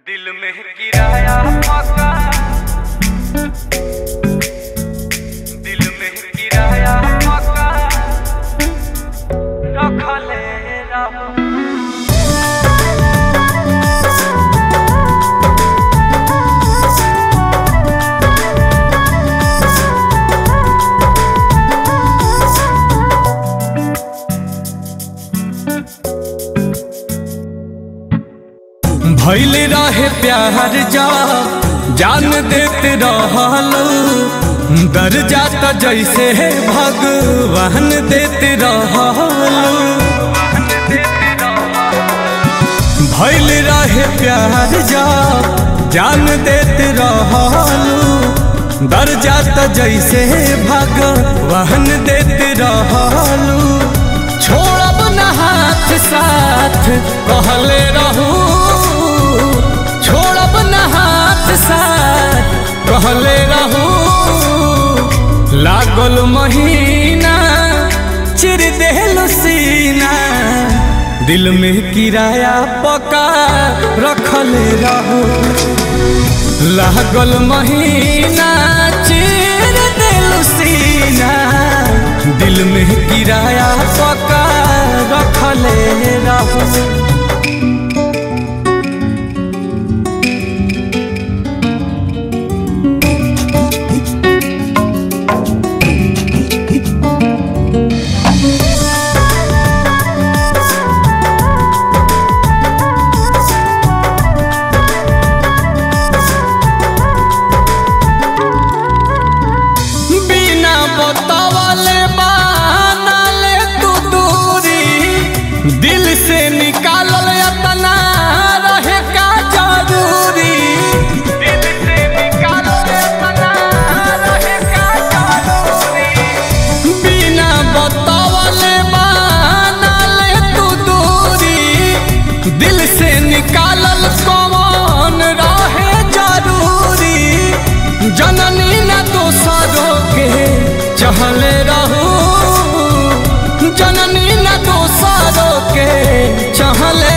दिल में किराया पका दिल में किराया पका रखले रहो भैल रहे प्यार जा जान देते रहलो दर जाता जैसे भगवान देते रहलो भैल रहे प्यार जा जान देते रहलो दर जाता जैसे भगवान देते रहलो छोड़ब न हाथ साथ कहले रहू छोड़ब न हाथ साथ कहले रहू लागल महीना चिर देहलो सीना दिल में किराया पका रखले रहू लागल महीना चिर देहलो सीना दिल में किराया पका रखले रहू बिना बतावले बानले तू दूरी दिल से निकालल अतना रहे का जरूरी दिल से निकालो रे मना रहे का जरूरी बिना बतावले बानले तू दूरी दिल से निकालल कौन रहे जरूरी जननी न दोसरों के चहले रहू जननी न दोसरों के चहले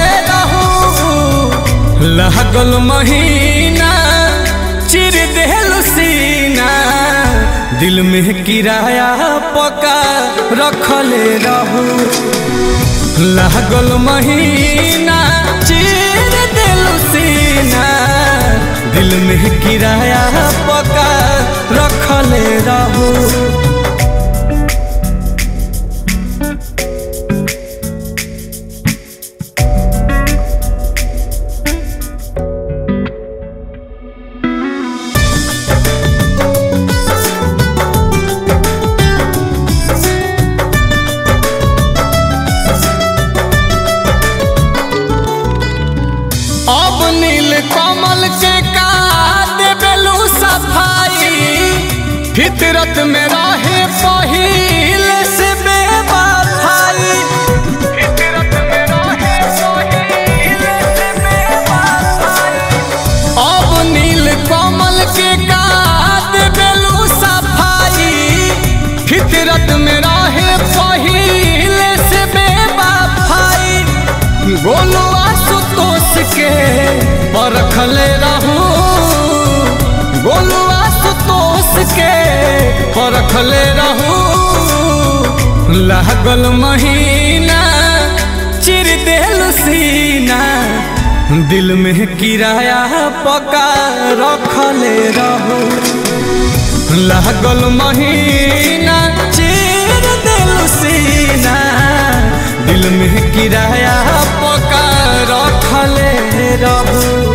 रहू लागल महीना चिर देहल सीना दिल में किराया पका रखले रहू लागल महीना चिर दिल सीना दिल में किराया पका रखले रहू अब नील कमल के का देबेलू सफाई फितरत में रहे पहिल से बेवफाई फितरत में रहे सोहिल से बेवफाई अब नील कमल के का देबेलू सफाई फितरत में रहे पहिल से बेवफाई गोलू आशुतोष के परखले रहू गोलू आशुतोष के परखले रहू लागल महीना चिर देल सीना दिल में किराया पका रखले रहू लागल महीना चिर दिल सीना दिल में किराया पका रखले रहू